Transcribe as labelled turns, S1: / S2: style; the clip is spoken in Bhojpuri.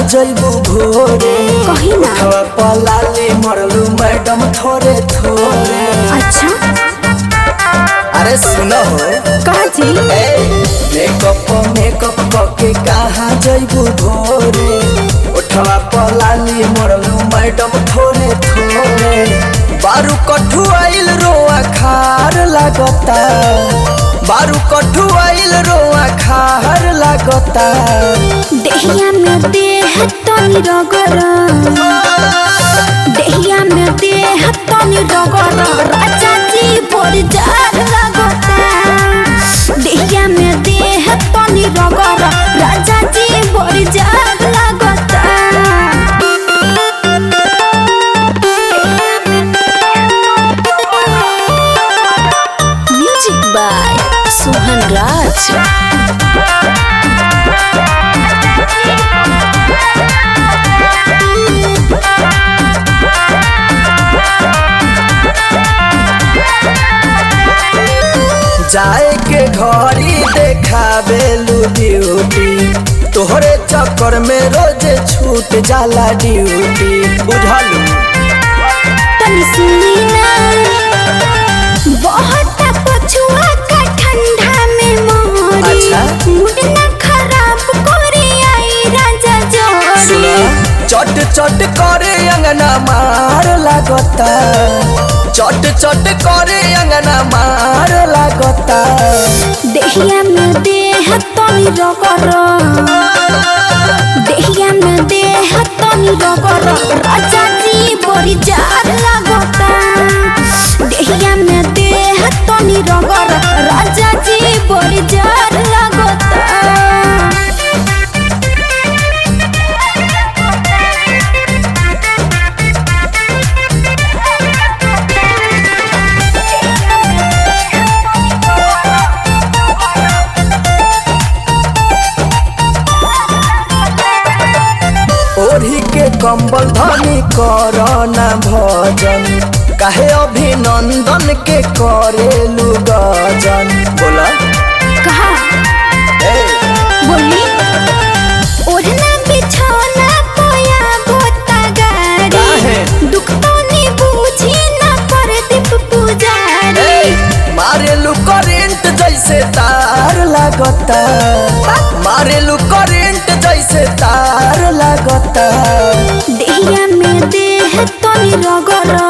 S1: जइबू भोरे
S2: कही ना
S1: हवा पलाली मरलू मैडम थोड़े थोड़े
S2: अच्छा
S1: अरे सुनो हो
S2: कहा जी
S1: ए मेकअप मेकअप करके कहाँ जइबू भोरे उठवा पलाली मरलू मैडम थोड़े थोड़े बारू कठु आइल रोआ खार लागता बारू कठु आइल रोआ खार लागता
S2: देहिया में देह तनी रगर देहिया में देह तनी रगर राजा जी बोल जार लगता देहिया में देह तनी रगर राजा जी बोल जार लगता म्यूजिक बाय सोहन राज
S1: जाए के घड़ी देखावेलू ड्यूटी तोहरे चक्कर में रोज छूट जाला ड्यूटी बुझलू
S2: तनी सुनी ना बहुत पछुआ का ठंडा में मोरी
S1: अच्छा।
S2: मूड ना खराब कोरी आई राजा
S1: सुना
S2: जोरी
S1: चट चट करे अंगना मार लागता चट चट करे अंगना मार लागता
S2: देहिया में देह तनी रगर देहिया में देह तनी रगर राजा जी बड़ी जार लगता देहिया में देह तनी रगर राजा जी बड़ी जार लगता
S1: ओढ़ी के कंबल धनी करना भजन काहे अभिनंदन के करेलू गजन बोला
S2: कहा
S1: ए
S2: बोली ओढ़ना बिछौना पोया बोता गाड़ी
S1: काहे?
S2: दुख तो नी बूझी ना कर दीप पुजारी
S1: ए, मारेलू करेंट जैसे तार लागता मारेलू करेंट जैसे तार लागता
S2: देहिया में देह तनी रगर